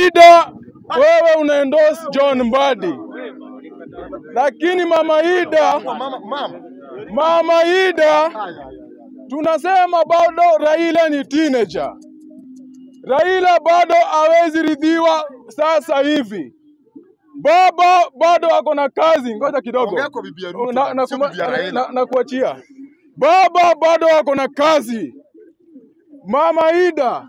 Ida, wewe una endorse John Mbadi, lakini mama Ida, Mama, mama. mama Ida tunasema bado Raila ni teenager. Raila bado hawezi ridhiwa sasa hivi. Baba bado ako na kazi, ngoja kidogo Ongea kwa bibi ya Ruto, na, na, sio kuma- bibi ya na, Raila. na, na kuachia. Baba bado ako na kazi. Mama Ida,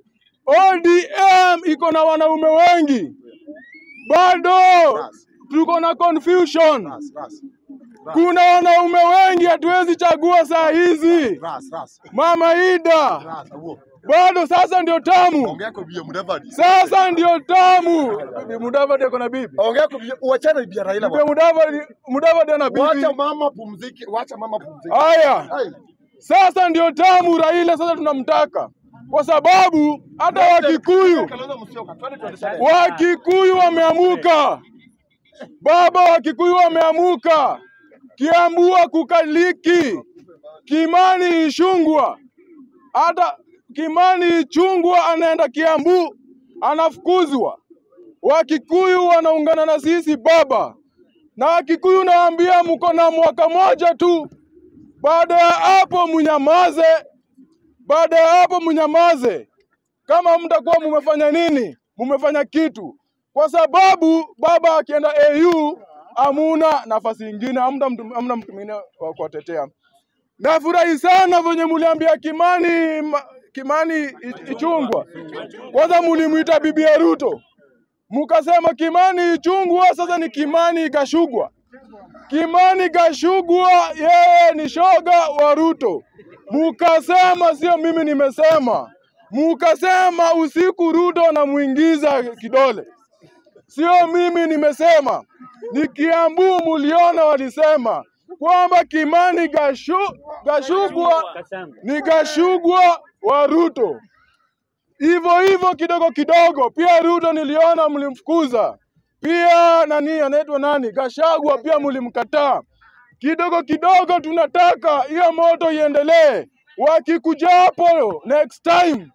ODM iko na wanaume wengi, bado tuko na confusion. Ras, ras. Kuna wanaume wengi, hatuwezi chagua saa hizi. Ras, ras. Mama Ida, Ras, awo. bado sasa ndio tamu, Ongea kwa bibi ya Mudavadi. sasa ndio tamu. Bibi Mudavadi ako na bibi, Ongea kwa bibi, uachane na bibi ya Raila bibi bwana. Mudavadi, Mudavadi ana bibi. Wacha mama pumzike, wacha mama pumzike. Haya, Hai. sasa ndio tamu. Raila sasa tunamtaka kwa sababu hata Wakikuyu Kalonzo Musyoka, twende tuendeshane. Wakikuyu wameamuka, baba Wakikuyu wameamuka. Kiambua kukaliki, Kimani Ichung'wah, hata Kimani Ichung'wah anaenda Kiambu anafukuzwa. Wakikuyu wanaungana na sisi baba, na Wakikuyu nawaambia mko na mwaka moja tu. Baada ya hapo mnyamaze, baada ya hapo mnyamaze kama mtakuwa mumefanya nini, mumefanya kitu, kwa sababu baba akienda AU hamuna nafasi ingine, hamna mtu, hamna mtu mwingine wa kuwatetea. Nafurahi sana venye muliambia Kimani ma- Kimani I- Ichung'wah, kwanza mulimwita bibi ya Ruto, mukasema Kimani Ichung'wah sasa ni Kimani Gashugwa. Kimani Gashugwa yeye ni shoga wa Ruto. Mukasema, sio mimi nimesema, mukasema usiku Ruto anamuingiza kidole, sio mimi nimesema, ni Kiambu muliona walisema kwamba Kimani Gashu, Gashugwa ni Gashugwa wa Ruto. Hivyo hivyo kidogo kidogo, pia Ruto niliona mlimfukuza, pia nani anaitwa nani, Gashagwa pia mlimkataa. Kidogo kidogo tunataka hiyo moto iendelee. Wakikuja hapo next time,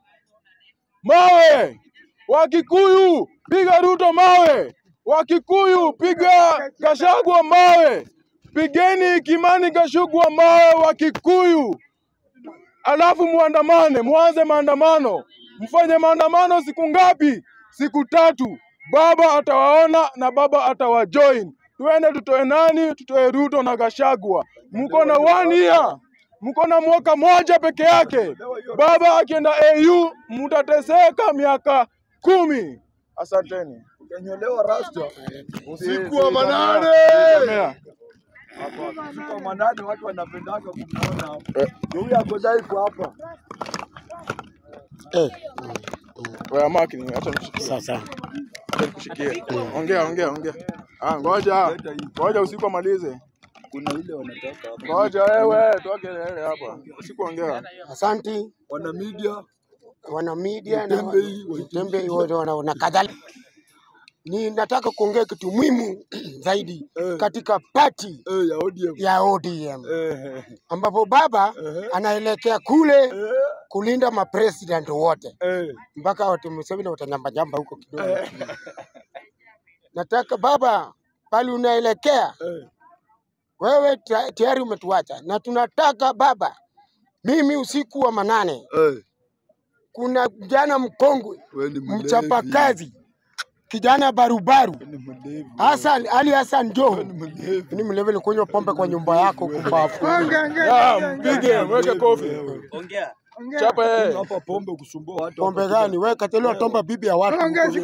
mawe Wakikuyu piga Ruto mawe, Wakikuyu piga Gashagwa mawe, pigeni Kimani Gashugwa mawe Wakikuyu alafu muandamane, muanze maandamano, mfanye maandamano siku ngapi? Siku tatu. Baba atawaona na baba atawajoin. Tuende tutoe nani? Tutoe Ruto na Gashagwa. Mko na one year, mko na mwaka moja peke yake. Baba akienda AU mtateseka miaka kumi. Asanteni. Utanyolewa rasta. Si- Usiku si- wa manane. Samea. Usiku wa manane watu wanapendaga kumuona hapo. Ndio huyu ako dhaifu hapa. Wewe Mark, ni acha nikushikie. Sasa Acha nikushikie. Ongea, ongea, ongea. Ah, ngoja. Ngoja usiku amalize. Kuna ile wanataka hapa. Ngoja wewe, toa kelele hapa. Usikuongea. asanti Wana media wana media na Mtembei, wa- Mtembei wote wana na kadhalika. Ninataka kuongea kitu muhimu zaidi Eh. katika pati eh, ya ODM. ya ODM Eh, ambapo baba eh, anaelekea kule eh, kulinda mapresident wote eh. mpaka watu Museveni watanyambanyamba huko kidogo. Nataka baba, pale unaelekea Eh. wewe ta- tayari umetuacha, na tunataka baba, mimi usiku wa manane, Eh, kuna kijana mkongwe wewe ni mlevi. mchapakazi, kijana barubaru Wewe ni mlevi. Hassan Ali Hassan Joho Ni mlevi. ni mlevi kunywa pombe kwa nyumba yako kumbafu. Ya, mpige, mweke kofi. Chapa yeye. Hapa pombe kusumbua watu. Pombe hapa. gani wewe? Katelewa tomba bibi ya watu.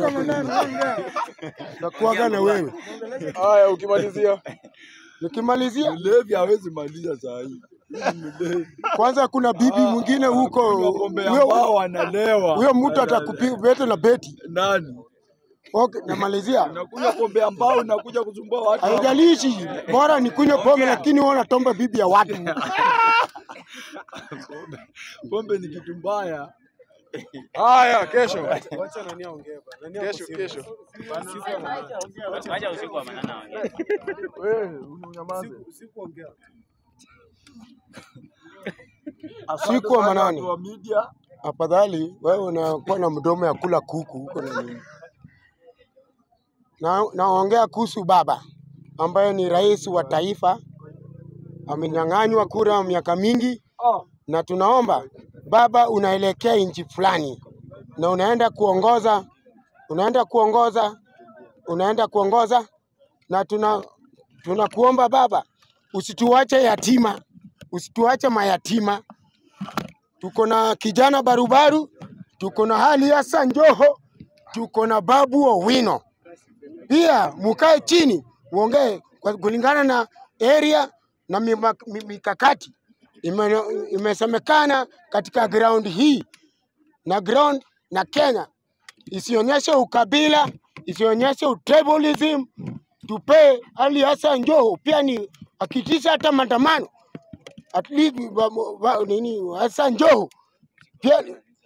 Takuaga na wewe. Haya, ukimalizia. Nikimalizia Mlevi hawezi maliza saa hii. Huyu ni mlevi. kwanza, kuna bibi mwingine huko, Kunywa pombe ambao huyo wanalewa. huyo mtu Wanalewa. atakupiga bete na beti. Nani? Okay, namalizia. Unakunywa pombe ambao unakuja kusumbua watu. Haijalishi, bora nikunywe pombe, lakini wewe unatomba bibi ya watu. Pombe ni kitu mbaya. Haya, kesho. Kesho, kesho. Wacha usiku wa manane waongee. Wewe, unyamaze. Siku wa manane. Watu wa media. Afadhali wewe unakuwa na mdomo ya kula kuku huko na nini. na naongea kuhusu baba ambaye ni rais wa taifa, amenyang'anywa kura miaka mingi, na tunaomba baba, unaelekea nchi fulani na unaenda kuongoza, unaenda kuongoza, unaenda kuongoza, na tuna tunakuomba baba, usituache yatima, usituache mayatima. Tuko na kijana barubaru, tuko na hali Hassan Joho, tuko na Babu Owino. Pia mukae chini muongee kwa- kulingana na area na mima- mi- mikakati ime, imesemekana katika ground hii na ground na Kenya isionyeshe ukabila, isionyeshe utribalism. Tupe hali Hassan Joho pia ni akitisha hata maandamano at least wa- wa- nini Hassan Joho pia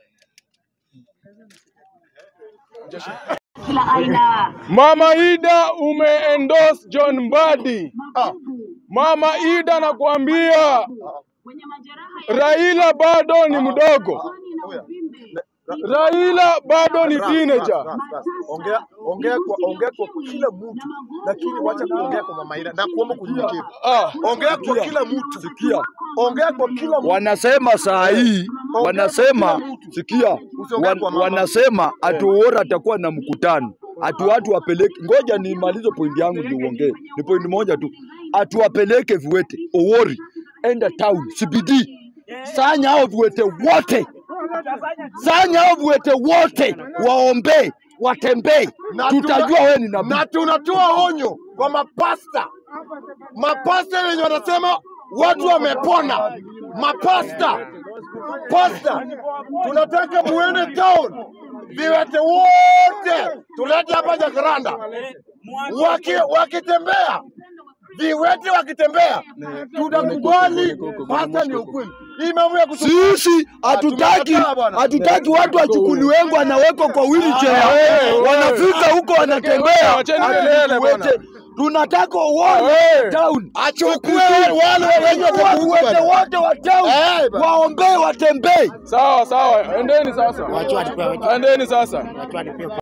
kila aina Mama Ida umeendorse John Mbadi. Mama Ida nakwambia wenye majeraha ya Raila bado ni mdogo. kwani na uvimbe Raila bado ni teenager. Ongea ongea kwa ongea kwa kila mtu, lakini wacha kuongea kwa mama Ida na kuomba kunyenyekevu. Ah, Ongea kwa kila mtu. Sikia. Ongea kwa kila mtu. wanasema saa hii wanasema sikia, wan, wanasema ati Owora atakuwa na mkutano ati watu wapeleke. Ngoja nimalize pointi yangu ndio uongee, ni pointi moja tu, ati wapeleke viwete Owori, enda town CBD, sanya hao viwete wote, sanya hao viwete wote waombee, watembee, Na tutajua tuna- wewe ni nabii. na tunatoa onyo kwa mapasta, mapasta wenye wanasema watu wamepona, mapasta pasta, tunataka muende town, viwete wote tulete hapa Jacaranda, waki wakitembea viwete wakitembea, tutakubali pasta ni ukweli. Hii mambo ya kutu- Sisi hatutaki tumekataa bwana. hatutaki watu wachukuliwengu wanawekwa kwa wheelchair, wewe, wanafika huko wanatembea, Wacheni ati kelele viwete. bwana. Tunataka uone wewe. town, achukue wale wenye Watu watakufa. wote wote wa town Eh, bwana. waombee, watembee. sawa sawa, endeni sasa, Wacha watu- endeni sasa. watu wanipe